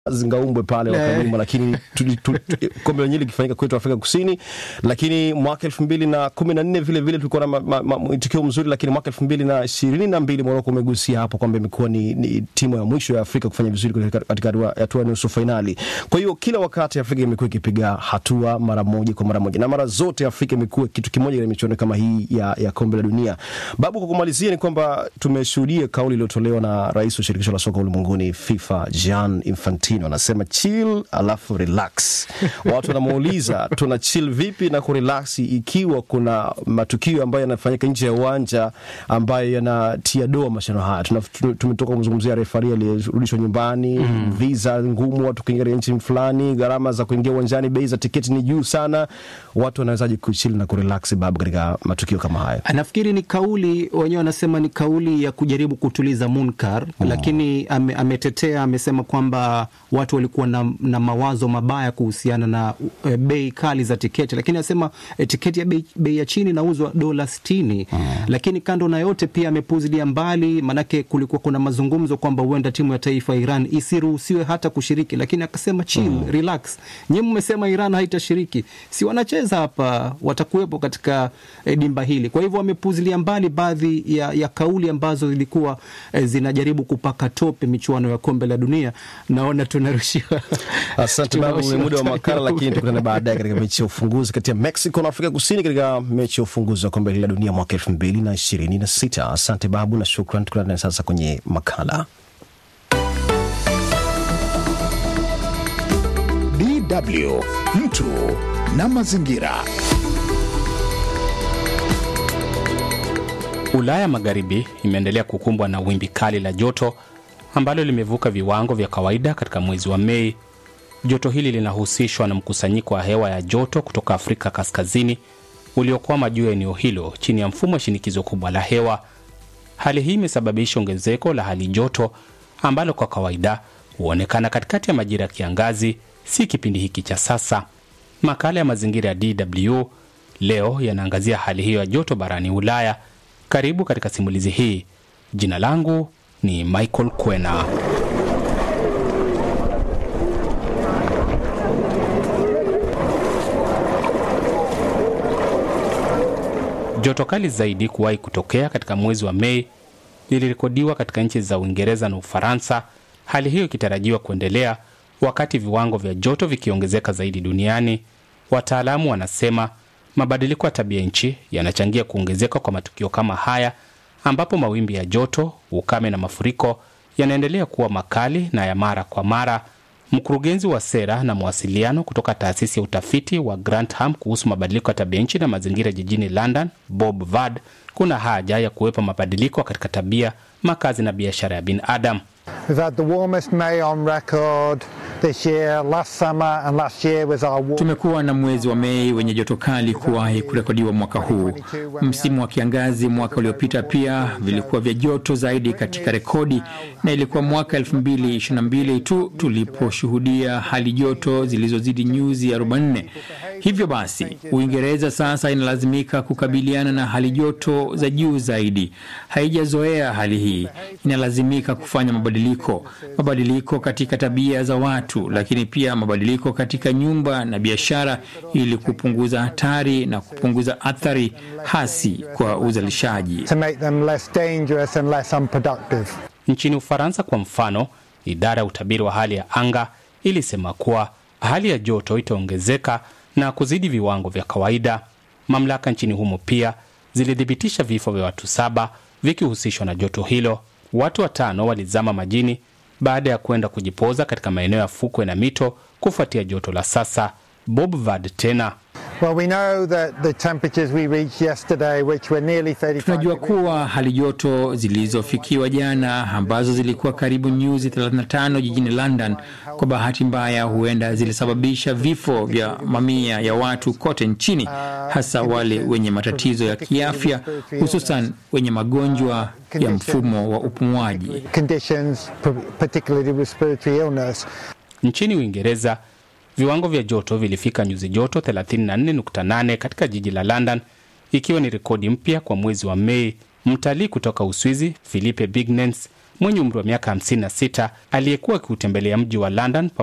zingaumbwe pale wakanyuma, lakini tuli- tuli- tu- kombe lenyewe likifanyika kwetu Afrika Kusini. Lakini mwaka elfu mbili na kumi na nne vile vile tulikuwa na ma- ma- ma- mwitikio mzuri, lakini mwaka elfu mbili na ishirini na mbili Moroko umegusia hapo kwamba imekuwa ni, ni timu ya mwisho ya Afrika kufanya vizuri katika- katika hatua- hatua ya nusu fainali. Kwa hiyo kila wakati Afrika imekuwa ikipiga hatua mara moja kwa mara moja, na mara zote Afrika imekuwa kitu kimoja katika michuano kama hii ya, ya kombe la dunia. Babu, kwa kumalizia ni kwamba tumeshuhudia kauli iliyotolewa na rais wa shirikisho la soka ulimwenguni FIFA Gian Infantino, anasema chill alafu relax. Watu wanamuuliza tuna chill vipi na kurelax ikiwa kuna matukio ambayo yanafanyika nje ya uwanja ambayo yanatia doa mashindano haya. Tuna- tu- Tumetoka kumzungumzia refari aliyerudishwa nyumbani, visa ngumu, watu kuingia katika nchi fulani, gharama za kuingia uwanjani, bei za tiketi ni juu sana. Watu wanawezaje kuchill na kurelax babu katika matukio kama haya? Nafikiri ni kauli wenyewe wanasema ni kauli ya kujaribu kutuliza munkar lakini ame, ametetea amesema kwamba watu walikuwa na, na mawazo mabaya kuhusiana na e, bei kali za tiketi, lakini anasema e, tiketi ya bei, bei ya chini inauzwa dola sitini. Lakini kando na yote pia amepuzilia mbali, manake kulikuwa kuna mazungumzo kwamba huenda timu ya taifa ya Iran isiruhusiwe hata kushiriki, lakini akasema chill, relax. Nyinyi mmesema Iran haitashiriki, si wanacheza hapa, watakuwepo katika e, dimba hili. Kwa hivyo wamepuzilia mbali baadhi ya, ya kauli ambazo zilikuwa e, zinajaribu kupaka tope michuano ya kombe la dunia. Naona tunarushiwa Asante babu, ni tunarushiwa muda wa makala, time. lakini tukutane baadaye katika mechi ya ufunguzi kati ya Mexico na Afrika Kusini katika mechi ya ufunguzi wa kombe la dunia mwaka elfu mbili na ishirini na sita. Asante babu na shukran. Tukutane sasa kwenye makala. DW mtu na mazingira. Ulaya Magharibi imeendelea kukumbwa na wimbi kali la joto ambalo limevuka viwango vya kawaida katika mwezi wa Mei. Joto hili linahusishwa na mkusanyiko wa hewa ya joto kutoka Afrika Kaskazini uliokwama juu ya eneo hilo chini ya mfumo wa shinikizo kubwa la hewa. Hali hii imesababisha ongezeko la hali joto ambalo kwa kawaida huonekana katikati ya majira ya kiangazi, si kipindi hiki cha sasa. Makala ya mazingira ya DW leo yanaangazia hali hiyo ya joto barani Ulaya. Karibu katika simulizi hii. Jina langu ni Michael Kwena. Joto kali zaidi kuwahi kutokea katika mwezi wa Mei lilirekodiwa katika nchi za Uingereza na Ufaransa, hali hiyo ikitarajiwa kuendelea wakati viwango vya joto vikiongezeka zaidi duniani. Wataalamu wanasema mabadiliko ya tabia nchi yanachangia kuongezeka kwa matukio kama haya, ambapo mawimbi ya joto, ukame na mafuriko yanaendelea kuwa makali na ya mara kwa mara. Mkurugenzi wa sera na mawasiliano kutoka taasisi ya utafiti wa Grantham kuhusu mabadiliko ya tabia nchi na mazingira jijini London, Bob Vad, kuna haja ya kuwepo mabadiliko katika tabia, makazi na biashara ya binadamu. We've had the warmest May on record this year. Last summer and last year was our warmest. Tumekuwa na mwezi wa Mei wenye joto kali kuwahi kurekodiwa mwaka huu. Msimu wa kiangazi mwaka uliopita pia vilikuwa vya joto zaidi katika rekodi, na ilikuwa mwaka 2022 tu tuliposhuhudia hali joto zilizozidi nyuzi 44. Hivyo basi, Uingereza sasa inalazimika kukabiliana na hali joto za juu zaidi. Haijazoea hali hii, inalazimika kufanya mabadiliko, mabadiliko katika tabia za watu, lakini pia mabadiliko katika nyumba na biashara, ili kupunguza hatari na kupunguza athari hasi kwa uzalishaji. To make them less dangerous and less unproductive. Nchini Ufaransa kwa mfano, idara ya utabiri wa hali ya anga ilisema kuwa hali ya joto itaongezeka na kuzidi viwango vya kawaida. Mamlaka nchini humo pia zilithibitisha vifo vya watu saba vikihusishwa na joto hilo. Watu watano walizama majini baada ya kwenda kujipoza katika maeneo ya fukwe na mito kufuatia joto la sasa. Bob Vad tena Well, we know that the temperatures we reached yesterday, which were nearly 35 Tunajua degrees, kuwa hali joto zilizofikiwa jana ambazo zilikuwa karibu nyuzi 35 jijini London, kwa bahati mbaya, huenda zilisababisha vifo vya mamia ya watu kote nchini, hasa wale wenye matatizo ya kiafya, hususan wenye magonjwa ya mfumo wa upumuaji. conditions, p- particularly respiratory illness. Nchini Uingereza, viwango vya joto vilifika nyuzi joto 34.8 katika jiji la London, ikiwa ni rekodi mpya kwa mwezi wa Mei. Mtalii kutoka Uswizi Philippe Bignens mwenye umri wa miaka 56 aliyekuwa akiutembelea mji wa London